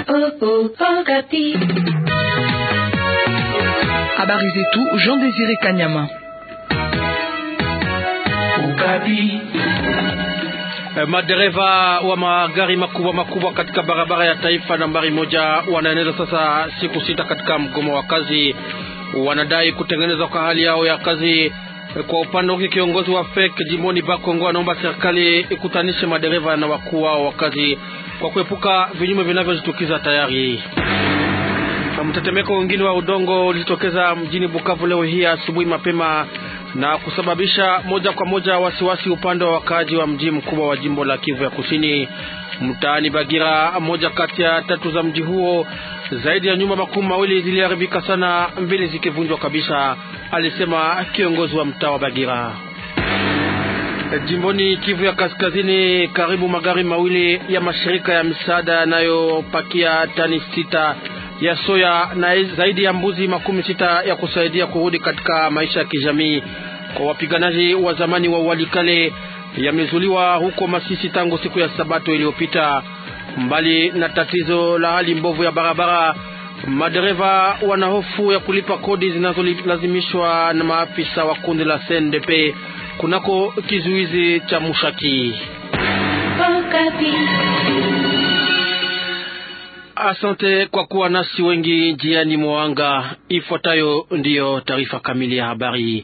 Habari zetu Jean Désiré Kanyama. Madereva wa magari makubwa makubwa katika barabara ya taifa nambari moja wanaeneza sasa siku sita katika mgomo wa kazi. Wanadai kutengenezwa kwa hali yao ya kazi. Kwa upande wake, kiongozi wa FEC jimboni Bakongo anaomba serikali ikutanishe madereva na wakuu wao wa kazi kwa kuepuka vinyume vinavyojitokeza tayari. Mtetemeko mwingine wa udongo ulijitokeza mjini Bukavu leo hii asubuhi mapema na kusababisha moja kwa moja wasiwasi upande wa wakaaji wa mji mkubwa wa jimbo la Kivu ya Kusini, mtaani Bagira, moja kati ya tatu za mji huo. Zaidi ya nyumba makumi mawili ziliharibika sana, mbili zikivunjwa kabisa, alisema kiongozi wa mtaa wa Bagira. Jimboni Kivu ya Kaskazini, karibu magari mawili ya mashirika ya misaada yanayopakia tani sita ya soya na zaidi ya mbuzi makumi sita ya kusaidia kurudi katika maisha ya kijamii kwa wapiganaji wa zamani wa Walikale yamezuliwa huko Masisi tangu siku ya Sabato iliyopita. Mbali na tatizo la hali mbovu ya barabara, madereva wana hofu ya kulipa kodi zinazolazimishwa na maafisa wa kundi la CNDP kunako kizuizi cha Mushaki. Asante kwa kuwa nasi wengi njiani mwanga. Ifuatayo ndiyo taarifa kamili ya habari.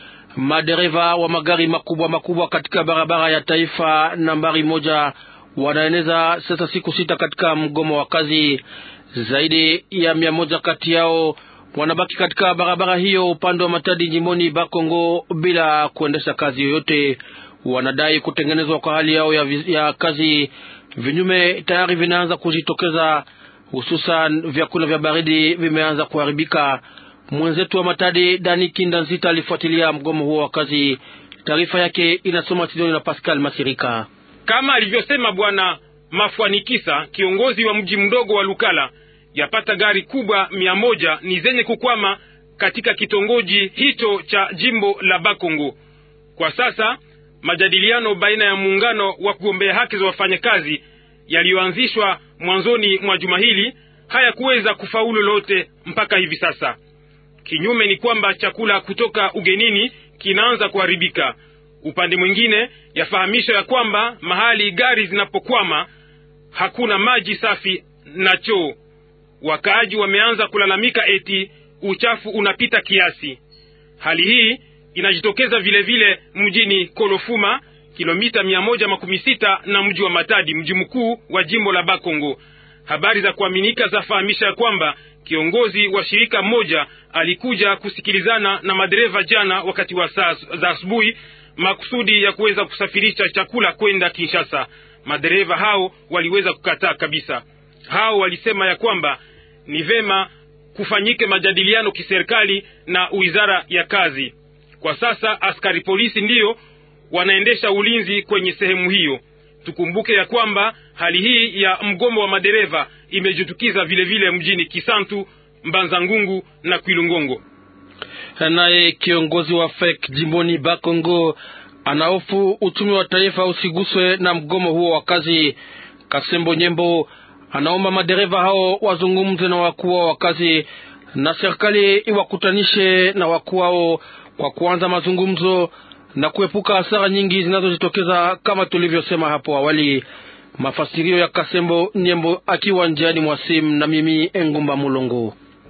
Madereva wa magari makubwa makubwa katika barabara ya taifa nambari moja wanaeneza sasa siku sita katika mgomo wa kazi. Zaidi ya mia moja kati yao wanabaki katika barabara hiyo upande wa Matadi jimboni Bakongo bila kuendesha kazi yoyote. Wanadai kutengenezwa kwa hali yao ya, ya kazi. Vinyume tayari vinaanza kujitokeza hususan vyakula vya baridi vimeanza kuharibika. Mwenzetu wa Matadi Dani Kinda Nzita alifuatilia mgomo huo wa kazi. Taarifa yake inasoma Tidoni na Pascal Masirika. Kama alivyosema Bwana Mafwanikisa, kiongozi wa mji mdogo wa Lukala, yapata gari kubwa mia moja ni zenye kukwama katika kitongoji hicho cha jimbo la Bakongo. Kwa sasa majadiliano baina ya muungano wa kugombea haki za wafanyakazi yaliyoanzishwa mwanzoni mwa juma hili hayakuweza kufaulu lolote mpaka hivi sasa. Kinyume ni kwamba chakula kutoka ugenini kinaanza kuharibika. Upande mwingine, yafahamisha ya kwamba mahali gari zinapokwama hakuna maji safi na choo. Wakaaji wameanza kulalamika eti uchafu unapita kiasi. Hali hii inajitokeza vile vile mjini Kolofuma kilomita mia moja makumi sita na mji wa Matadi, mji mkuu wa jimbo la Bakongo. Habari za kuaminika zafahamisha ya kwamba kiongozi wa shirika moja alikuja kusikilizana na madereva jana wakati wa saa za asubuhi, makusudi ya kuweza kusafirisha chakula kwenda Kinshasa. Madereva hao waliweza kukataa kabisa. Hao walisema ya kwamba ni vema kufanyike majadiliano kiserikali na wizara ya kazi. Kwa sasa askari polisi ndiyo wanaendesha ulinzi kwenye sehemu hiyo. Tukumbuke ya kwamba hali hii ya mgomo wa madereva imejitukiza vile vile mjini Kisantu, Mbanza Ngungu na Kwilungongo. Naye kiongozi wa FEC jimboni Bakongo anahofu uchumi wa taifa usiguswe na mgomo huo wa kazi. Kasembo Nyembo anaomba madereva hao wazungumze na wakuu wa kazi na serikali iwakutanishe na wakuu wao kwa kuanza mazungumzo na kuepuka hasara nyingi zinazojitokeza kama tulivyosema hapo awali. Mafasirio ya Kasembo Nyembo akiwa njiani mwa simu na mimi Engumba Mulongo.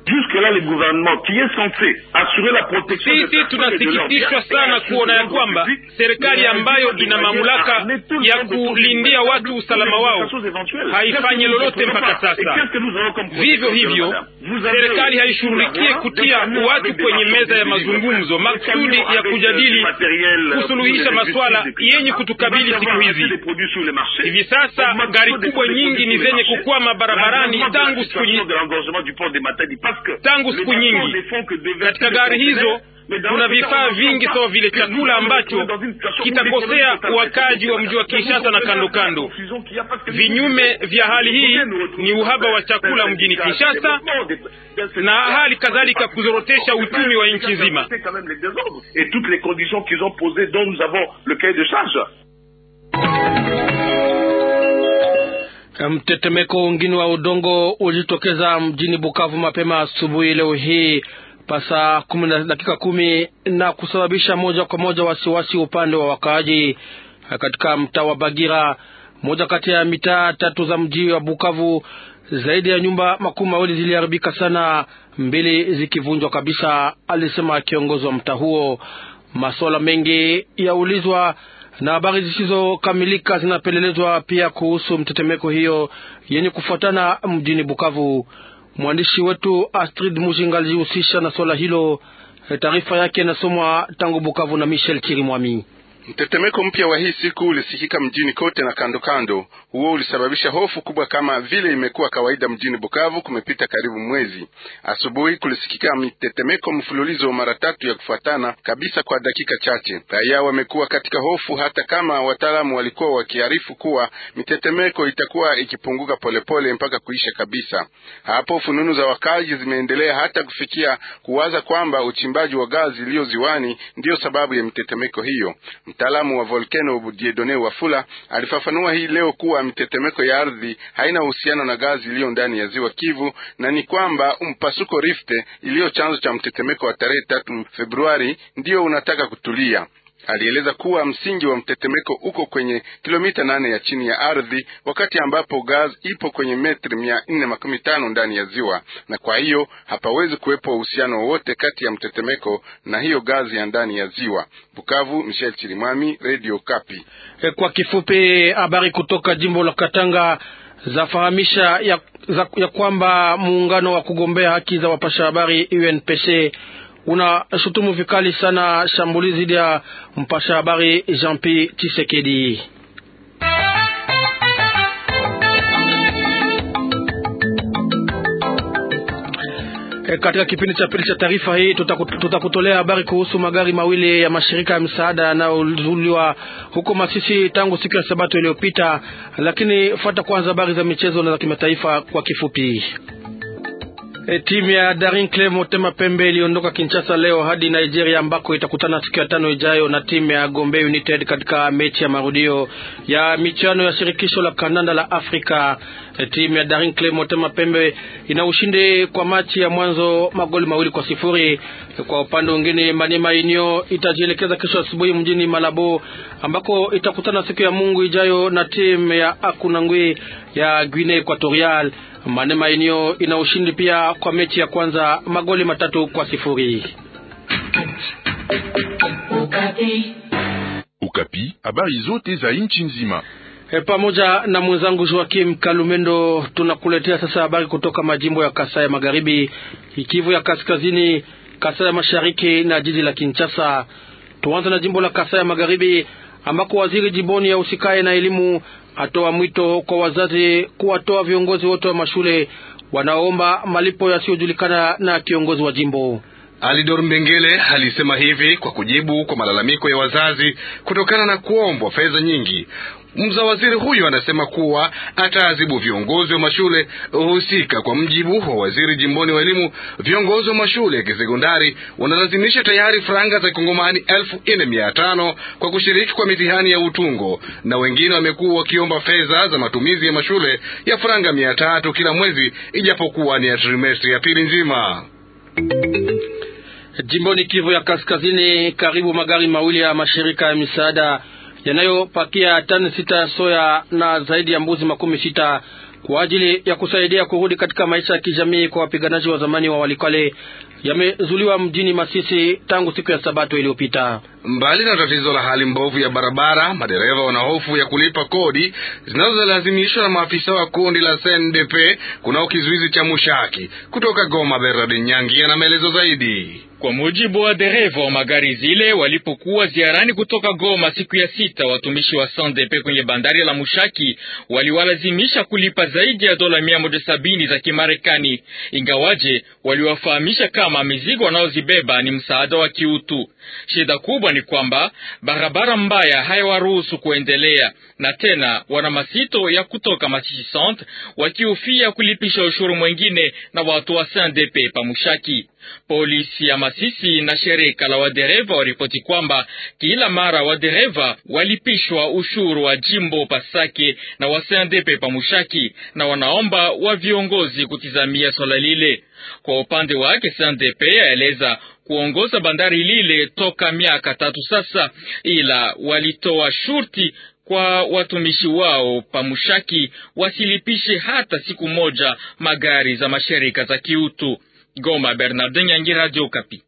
Sisi tunasikitishwa sana kuona ya kwamba serikali ambayo ina mamlaka ya kulindia watu usalama wao haifanyi lolote mpaka sasa. Vivyo hivyo, serikali haishughulikie kutia watu kwenye meza ya mazungumzo makusudi ya kujadili kusuluhisha masuala yenye kutukabili siku hizi. Hivi sasa gari kubwa nyingi ni zenye kukwama barabarani tangu siku nyingi tangu siku nyingi. Katika gari hizo kuna vifaa vingi sawa vile chakula ambacho kitakosea wakaji wa mji wa Kinshasa na kando kando. Vinyume vya hali hii ni uhaba wa chakula mjini Kinshasa na hali kadhalika kuzorotesha uchumi wa nchi nzima. Mtetemeko wengine wa udongo ulijitokeza mjini Bukavu mapema asubuhi leo hii pasa kumi na dakika kumi na kusababisha moja kwa moja wasiwasi upande wa wakaaji katika mtaa wa Bagira, moja kati ya mitaa tatu za mji wa Bukavu. Zaidi ya nyumba makumi mawili ziliharibika sana, mbili zikivunjwa kabisa, alisema kiongozi wa mtaa huo. Masuala mengi yaulizwa na habari zisizokamilika zinapelelezwa pia kuhusu mtetemeko hiyo yenye kufuatana mjini Bukavu. Mwandishi wetu Astrid Mujinga alijihusisha na swala hilo. Taarifa yake inasomwa tangu Bukavu na Michel Chirimwami. Mtetemeko mpya wa hii siku ulisikika mjini kote na kando kando. Huo ulisababisha hofu kubwa, kama vile imekuwa kawaida mjini Bukavu. Kumepita karibu mwezi, asubuhi kulisikika mtetemeko mfululizo mara tatu ya kufuatana kabisa kwa dakika chache. Raia wamekuwa katika hofu, hata kama wataalamu walikuwa wakiarifu kuwa mitetemeko itakuwa ikipunguka polepole mpaka kuisha kabisa. Hapo fununu za wakazi zimeendelea hata kufikia kuwaza kwamba uchimbaji wa gazi iliyo ziwani ndiyo sababu ya mitetemeko hiyo. Mtaalamu wa volkano Diedone Wafula alifafanua hii leo kuwa mitetemeko ya ardhi haina uhusiano na gazi iliyo ndani ya ziwa Kivu na ni kwamba mpasuko Rift iliyo chanzo cha mtetemeko wa tarehe tatu Februari ndiyo unataka kutulia. Alieleza kuwa msingi wa mtetemeko uko kwenye kilomita nane ya chini ya ardhi, wakati ambapo gaz ipo kwenye metri mia nne makumi tano ndani ya ziwa, na kwa hiyo hapawezi kuwepo uhusiano wowote kati ya mtetemeko na hiyo gazi ya ndani ya ziwa. Bukavu, Michel Chirimwami, Radio Kapi. E, kwa kifupi habari kutoka jimbo la Katanga zafahamisha ya, za, ya kwamba muungano wa kugombea haki za wapasha habari UNPC unashutumu vikali sana shambulizi dhidi ya mpasha habari Jean Pierre Tshisekedi. E, katika kipindi cha pili cha taarifa hii tutakutolea habari kuhusu magari mawili ya mashirika ya msaada yanayozuliwa huko Masisi tangu siku ya Sabato iliyopita, lakini fuata kwanza habari za michezo na za kimataifa kwa kifupi. E, timu ya Daring Club Motema Pembe iliondoka Kinshasa leo hadi Nigeria ambako itakutana siku ya tano ijayo na timu ya Gombe United katika mechi ya marudio ya michuano ya shirikisho la kandanda la Afrika. E, timu ya Daring Club Motema Pembe ina ushindi kwa machi ya mwanzo magoli mawili kwa sifuri. E, kwa upande mwingine Maniema Union itajielekeza kesho asubuhi mjini Malabo ambako itakutana siku ya Mungu ijayo na timu ya Akunangwi ya Guinea Equatorial. Manema Union ina ushindi pia kwa mechi ya kwanza magoli matatu kwa sifuri. Ukapi, habari zote za nchi nzima. E, pamoja na mwenzangu Joakim Kalumendo tunakuletea sasa habari kutoka majimbo ya Kasai ya Magharibi, Kivu ya Kaskazini, Kasai ya Mashariki na jiji la Kinshasa. Tuanze na jimbo la Kasai ya Magharibi ambako waziri jimboni ya usikae na elimu atoa mwito kwa wazazi kuwatoa viongozi wote wa mashule wanaoomba malipo yasiyojulikana na kiongozi wa jimbo. Alidor Mbengele alisema hivi kwa kujibu kwa malalamiko ya wazazi kutokana na kuombwa fedha nyingi. Mza waziri huyo anasema kuwa ataadhibu viongozi wa mashule husika. Kwa mjibu wa waziri jimboni wa elimu, viongozi wa mashule ya kisekondari wanalazimisha tayari franga za kongomani elfu nne mia tano kwa kushiriki kwa mitihani ya utungo, na wengine wamekuwa wakiomba fedha za matumizi ya mashule ya franga mia tatu kila mwezi, ijapokuwa ni ya trimestri ya pili nzima. Jimboni Kivu ya Kaskazini, karibu magari mawili ya mashirika ya misaada yanayopakia tani sita ya soya na zaidi ya mbuzi makumi sita kwa ajili ya kusaidia kurudi katika maisha ya kijamii kwa wapiganaji wa zamani wa Walikale yamezuliwa mjini Masisi tangu siku ya Sabato iliyopita. Mbali na tatizo la hali mbovu ya barabara, madereva wana hofu ya kulipa kodi zinazolazimishwa na maafisa wa kundi la CNDP kunao kizuizi cha Mushaki. Kutoka Goma, Bernard Nyangi ana maelezo zaidi. Kwa mujibu wa dereva wa magari zile walipokuwa ziarani kutoka Goma siku ya sita, watumishi wa CNDP kwenye bandari la Mushaki waliwalazimisha kulipa zaidi ya dola mia moja sabini za Kimarekani, ingawaje waliwafahamisha kama mizigo wanaozibeba ni msaada wa kiutu. Shida kubwa ni kwamba barabara mbaya hayawaruhusu kuendelea, na tena wana masito ya kutoka Masisi Centre wakihofia kulipisha ushuru mwengine na watu wa CNDP pa Mushaki. Polisi ya Masisi na shirika la wadereva waripoti kwamba kila mara wadereva walipishwa ushuru wa jimbo Pasake na wa CNDP Pamushaki, na wanaomba wa viongozi kutizamia swala lile. Kwa upande wake CNDP aeleza kuongoza bandari lile toka miaka tatu sasa, ila walitoa shurti kwa watumishi wao Pamushaki wasilipishe hata siku moja magari za mashirika za kiutu. Goma, Bernardin Yangi, Radio Okapi.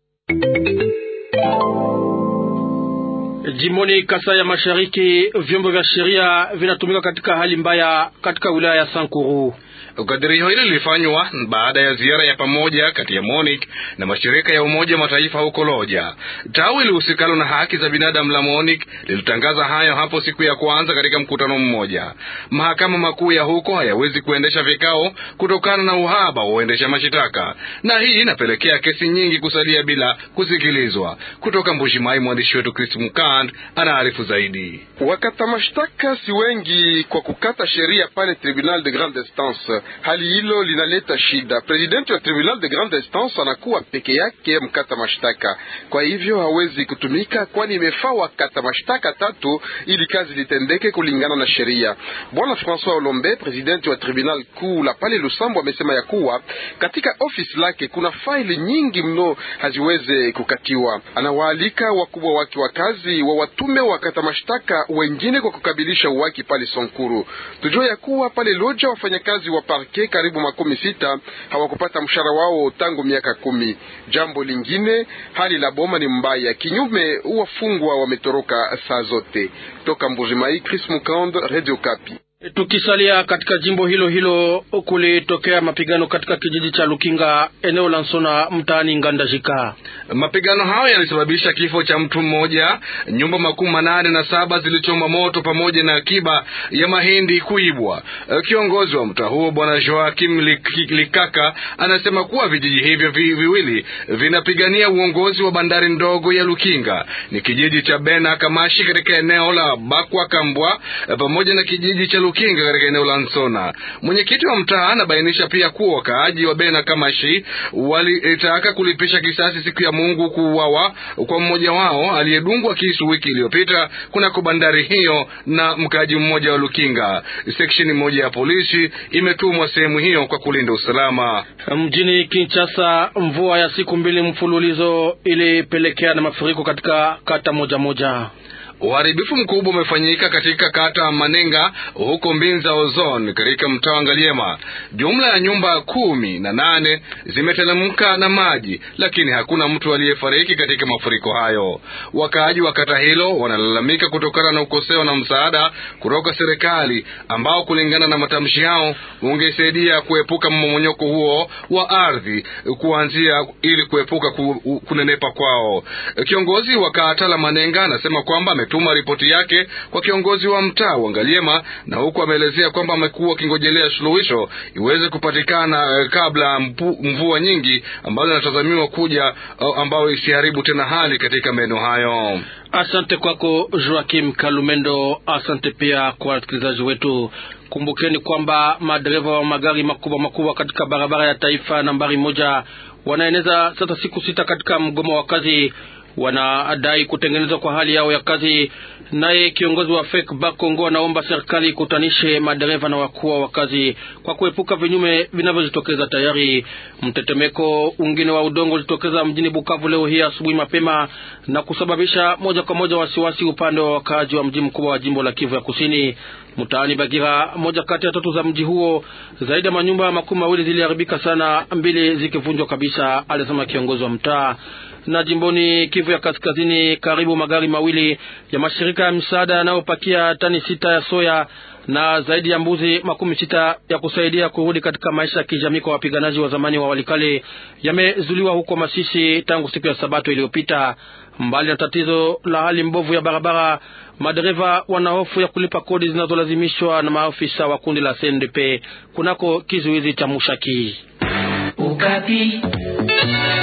Jimboni Kasai ya Mashariki, vyombo vya sheria vinatumika katika hali mbaya katika wilaya ya Sankuru. Kadirio hili lilifanywa baada ya ziara ya pamoja kati ya MONUC na mashirika ya Umoja wa Mataifa huko Loja. Tawi lihusikalo na haki za binadamu la MONUC lilitangaza hayo hapo siku ya kwanza katika mkutano mmoja. Mahakama makuu ya huko hayawezi kuendesha vikao kutokana na uhaba wa uendesha mashitaka, na hii inapelekea kesi nyingi kusalia bila kusikilizwa. Kutoka Mbushimai, mwandishi wetu Chris Mukand anaarifu zaidi. Wakata mashtaka si wengi kwa kukata sheria pale Tribunal de Grande Instance. Hali hilo linaleta shida. Presidenti wa Tribunal de Grande Instance anakuwa peke yake mkata mashtaka, kwa hivyo hawezi kutumika, kwani imefaa wakata mashtaka tatu ili kazi litendeke kulingana na sheria. Bwana Francois Olombe, presidenti wa Tribunal kuu la pale Lusambo, amesema ya kuwa katika ofisi lake kuna faili nyingi mno haziweze kukatiwa. Anawaalika wakubwa wake wa kazi wa watume wakata mashtaka wengine kwa kukabilisha uwaki pale Sonkuru. Tujue ya kuwa pale Loja wafanyakazi wa parke karibu makumi sita hawakupata mshahara wao tangu miaka kumi. Jambo lingine, hali la boma ni mbaya, kinyume wafungwa wametoroka saa zote. Toka Mbujimai, Chris Mukand, Radio Kapi. Tukisalia katika jimbo hilo hilo, kulitokea mapigano katika kijiji cha Lukinga, eneo la Nsona, mtaani Ngandajika. Mapigano hayo yalisababisha kifo cha mtu mmoja, nyumba makumi manane na saba zilichoma moto pamoja na akiba ya mahindi kuibwa. Kiongozi wa mtaa huo Bwana Joakim Likaka anasema kuwa vijiji hivyo vi, viwili vinapigania uongozi wa bandari ndogo ya Lukinga. Ni kijiji cha Bena Kamashi katika eneo la Bakwa Kambwa pamoja na kijiji cha Lukinga katika eneo la Nsona. Mwenyekiti wa mtaa anabainisha pia kuwa wakaaji wa Bena Kamashi walitaka kulipisha kisasi siku ya Mungu kuuawa kwa mmoja wao aliyedungwa kisu wiki iliyopita kunako bandari hiyo na mkaaji mmoja wa Lukinga. Seksheni moja ya polisi imetumwa sehemu hiyo kwa kulinda usalama. Mjini Kinshasa, mvua ya siku mbili mfululizo ilipelekea na mafuriko katika kata moja moja. Uharibifu mkubwa umefanyika katika kata Manenga huko Mbinza Ozone katika mtaa wa Ngaliema. Jumla ya nyumba kumi na nane zimetelemka na maji, lakini hakuna mtu aliyefariki katika mafuriko hayo. Wakaaji wa kata hilo wanalalamika kutokana na ukosefu na msaada kutoka serikali ambao kulingana na matamshi yao ungesaidia kuepuka mmomonyoko huo wa ardhi kuanzia ili kuepuka ku, kunenepa kwao. Kiongozi wa kata la Manenga anasema kwamba tuma ripoti yake kwa kiongozi wa mtaa wa Ngaliema na huku ameelezea kwamba amekuwa akingojelea suluhisho iweze kupatikana kabla mvua nyingi ambazo zinatazamiwa kuja, ambayo isiharibu tena hali katika maeneo hayo. Asante kwako Joakim Kalumendo. Asante pia kwa wasikilizaji wetu. Kumbukeni kwamba madereva wa magari makubwa makubwa katika barabara ya taifa nambari moja wanaeneza sasa siku sita katika mgomo wa kazi wanadai kutengenezwa kwa hali yao ya kazi. Naye kiongozi wa FEC Bakongo anaomba serikali ikutanishe madereva na wakuu wa kazi kwa kuepuka vinyume vinavyojitokeza tayari. Mtetemeko ungine wa udongo ulitokeza mjini Bukavu leo hii asubuhi mapema na kusababisha moja kwa moja wasiwasi upande wa wakaaji wa mji mkubwa wa jimbo la Kivu ya Kusini. Mtaani Bagira, moja kati ya tatu za mji huo, zaidi ya manyumba makumi mawili ziliharibika sana, mbili zikivunjwa kabisa, alisema kiongozi wa mtaa na jimboni Kivu ya Kaskazini, karibu magari mawili ya mashirika ya msaada yanayopakia tani sita ya soya na zaidi ya mbuzi makumi sita ya kusaidia kurudi katika maisha ya kijamii kwa wapiganaji wa zamani wa Walikale yamezuliwa huko Masisi tangu siku ya Sabato iliyopita. Mbali na tatizo la hali mbovu ya barabara, madereva wana hofu ya kulipa kodi zinazolazimishwa na maafisa wa kundi la CNDP kunako kizuizi cha Mushaki. Ukapi.